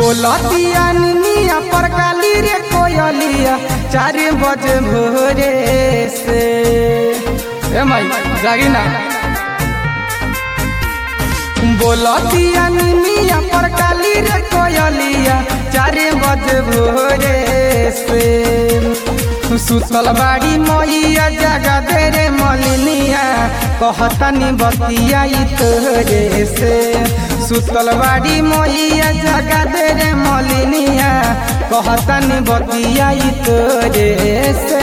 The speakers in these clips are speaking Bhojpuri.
बोलतिया निनिया पर काली रे कोयलिया चार बजे भोरे से ए माई जागी ना बोलतिया निनिया पर काली रे कोयलिया चार बजे भोरे से सुतल बाड़ी मैया जगा दे रे मलिनिया कहतनी बतिया तोरे से सुतल बाड़ी मैया जगा दे रे मलिनिया कहतनी बतिया तोरे से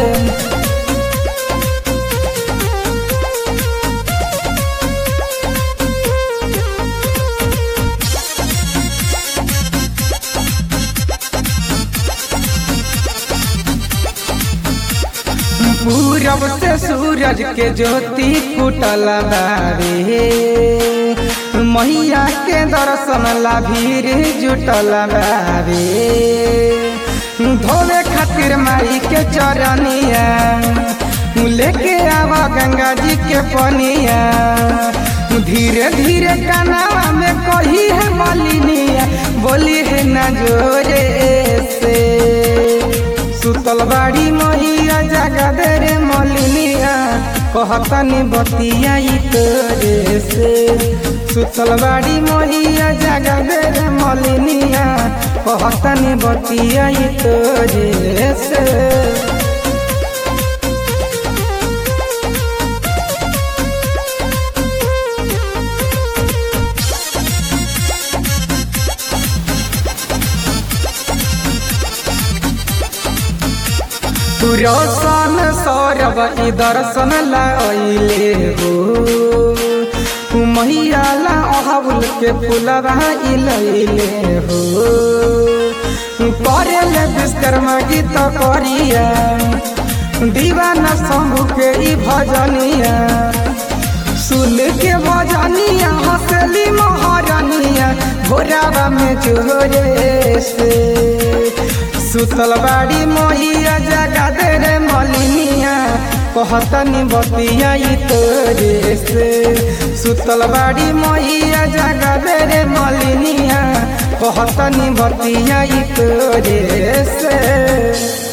पूरब से सूरज के ज्योति कुटल बारे मैया के दर्शन ला भीड़ जुटल बारे धोवे खातिर माई के चरनिया लेके आवा गंगा जी के पनिया धीरे धीरे कनावा में कही है मलिनिया बोली है न जोरे से सुतल बाड़ी मैया जगा दे रे मलिनिया कहतनी बतिया तोरे से सुतल बाड़ी मैया जगा दे रे मलिनिया कहतनी बतिया तोरे से रोशन सौरभ ई दर्शन लाइले हो मैया ला अहबुल के फुलवा इलैले हो करेले विश्वकर्मा गीत करिया दीवाना शंभु के ई भजनिया सुन के भजनिया हंसली महारानिया भोरावा में जोरे से सुतल बाड़ी मैया जगा दे रे मलिनिया कहतनी बतिया तोरे से सुतल बाड़ी मैया जगा दे रे मलिनिया कहतनी बतिया तोरे से